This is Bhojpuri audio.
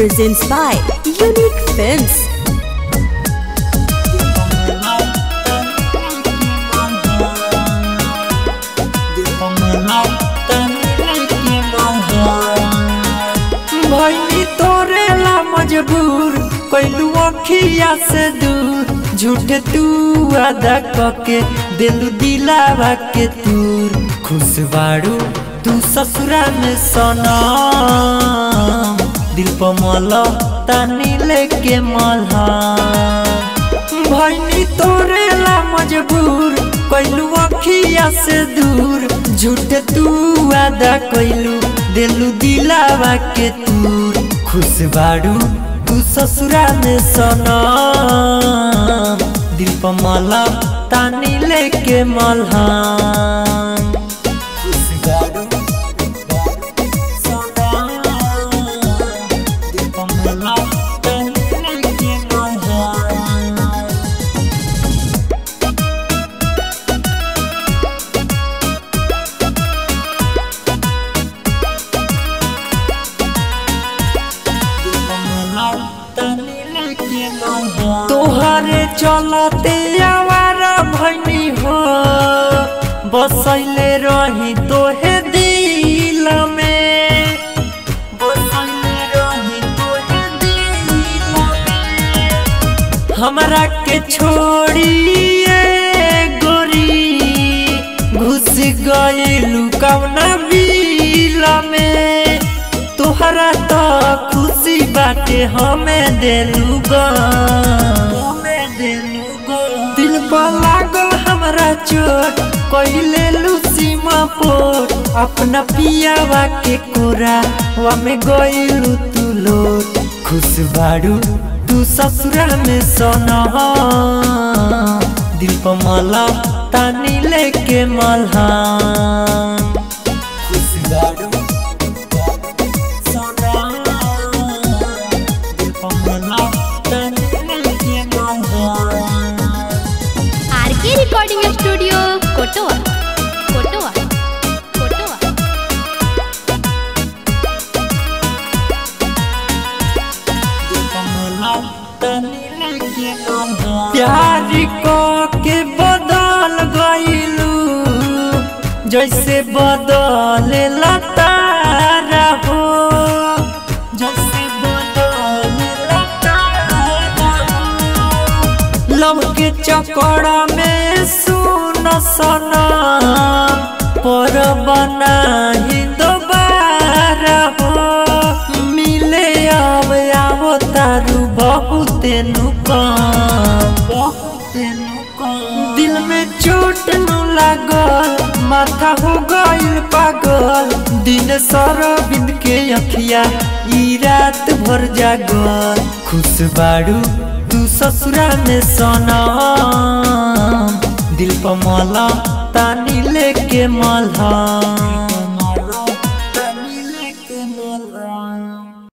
presents by Unique Films. भैनी तोरे ला मजबूर कैलू अखिया से दूर झूठ तू अदा कके दिलू दिलावा के तूर खुश बाड़ू तू ससुरा में सना दिल पर मल तानी लेके मल्हा भैनी तोरे ला मजबूर कैलू अखिया से दूर झूठ तू वादा कैलू दिलू दिलावा के तूर खुश बाड़ू तू ससुरा में सना दिल पर मला तानी लेके मल्हा खुश बाड़ू सना दिल पर मला तानी लेके मल्हा तोहरे चलते आवारा भैनी हो बसैले रही तोहे दिल में बसैले रही तोहे दिल में हमरा के छोड़िए गोरी घुस गइलू कौना बिल में तोहरा तो खुशी बाटे हमें देलू दिल पर लागल हमरा चोट कइले सीमा पोट अपना पियावा के कोरा वा में गइलू तू लोट खुश बाड़ू तू ससुरा में सोना दिल पर मला तानी लेके मल्हा खुश बाड़ू आरके रिकॉर्डिंग स्टूडियो कोटवा कोटवा कोटवा प्यार को के बदल गइलू जैसे बदले लतारा हो जैसे बदले लतारा हो लव के चक्कर में सुन सना पर बना ही दोबारा हो मिले अब आवो तारू बहुत नुकाम दिल में चोट न लागल माथा हो गइल पागल दिन सरबिंद के अखिया ई रात भर जागल खुश बाड़ू तू ससुरा में सोना दिल पर मला तानी लेके मल्हा